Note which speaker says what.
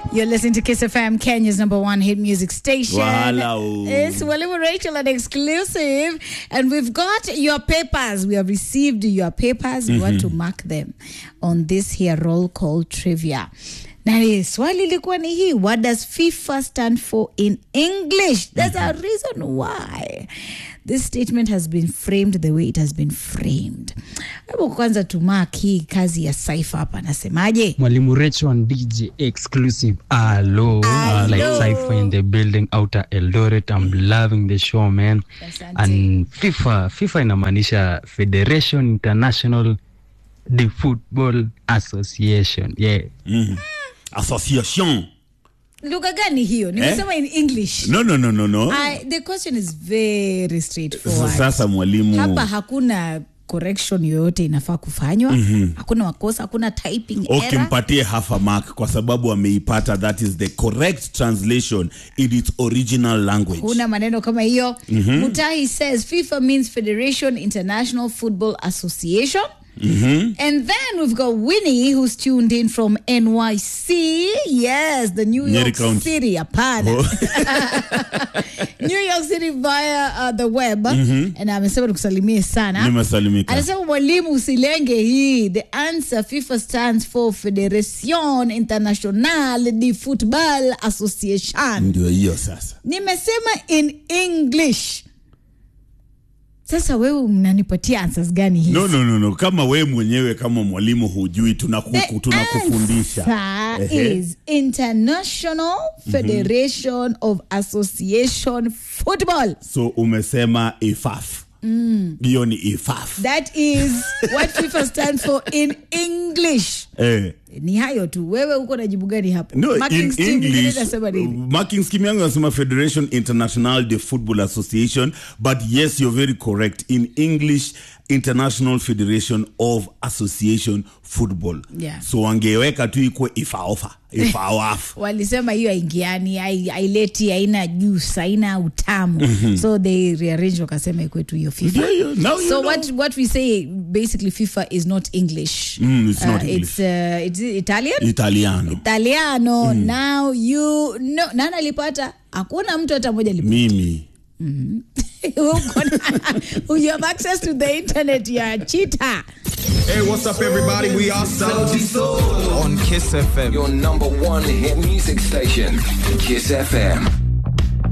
Speaker 1: You're listening to Kiss FM, Kenya's number one hit music station.
Speaker 2: Wow.
Speaker 1: It's Walimu Rachel, an exclusive. And we've got your papers. We have received your papers. We want to mark them on this here roll call trivia. Na swali lilikuwa ni hii, what does FIFA stand for in English? There's a reason why this statement has been framed the way it has been framed. Hebu kwanza tumark hii kazi ya Saifa hapa, nasemaje?
Speaker 3: Mwalimu Recho and DJ exclusive. Hello.
Speaker 1: Hello.
Speaker 3: Like Cypher in the building outer Eldoret. I'm loving the show man.
Speaker 1: Asante.
Speaker 3: And FIFA, FIFA inamaanisha Federation International de Football Association. Yeah.
Speaker 2: association
Speaker 1: lugha gani hiyo nimesema in english
Speaker 2: no no no no no
Speaker 1: I, the question is very straightforward
Speaker 2: sasa mwalimu
Speaker 1: hapa hakuna correction yoyote inafaa kufanywa mm-hmm. hakuna makosa hakuna typing
Speaker 2: okay
Speaker 1: error
Speaker 2: mpatie half a mark kwa sababu ameipata that is the correct translation in its original language
Speaker 1: kuna maneno kama hiyo mm-hmm. mutahi says fifa means federation international football association Mm-hmm. And then we've got Winnie who's tuned in from NYC. Yes, the New
Speaker 2: Nyeri
Speaker 1: York
Speaker 2: County.
Speaker 1: City. Hapana. New York City via uh, the web. And amesema tukusalimie sana.
Speaker 2: nimesalimika
Speaker 1: anasema mwalimu usilenge hii the answer fifa stands for federation international de football association
Speaker 2: ndio hiyo sasa
Speaker 1: nimesema in english sasa wewe mnanipatia answers gani hizi
Speaker 2: no no no no kama we mwenyewe kama mwalimu hujui tunaku-
Speaker 1: The
Speaker 2: tunakufundisha
Speaker 1: answer
Speaker 2: Ehe.
Speaker 1: is International Federation of Association Football.
Speaker 2: so umesema ifaf hiyo ni ifaf
Speaker 1: That is what FIFA stands for in English.
Speaker 2: eh.
Speaker 1: Ni hayo tu. Wewe uko na jibu gani hapo?
Speaker 2: no
Speaker 1: Marking
Speaker 2: in
Speaker 1: scheme ingine
Speaker 2: english
Speaker 1: inasema nini?
Speaker 2: marking scheme yangu nasema federation international de football association but yes you're very correct in english international federation of association football
Speaker 1: Yeah.
Speaker 2: so wangeweka tu ikwe ifaofa ifaoaf
Speaker 1: walisema hiyo haingiani hai- haileti haina juice haina utamu so they rearrange wakasema ikwetu hiyo fifa
Speaker 2: Yeah, yeah, now you
Speaker 1: so
Speaker 2: know.
Speaker 1: what what we say basically fifa is not english
Speaker 2: Mm, it's not
Speaker 1: Uh,
Speaker 2: English.
Speaker 1: it's, uh, it's italian
Speaker 2: italiano
Speaker 1: italiano now you no nani alipata hakuna mtu hata moja alipata
Speaker 2: mimi
Speaker 1: Uko na- you have access to the internet ya cheater
Speaker 4: Hey, what's up, everybody? We are Saudi Soul on Kiss FM.
Speaker 5: Your number one hit music station, Kiss FM.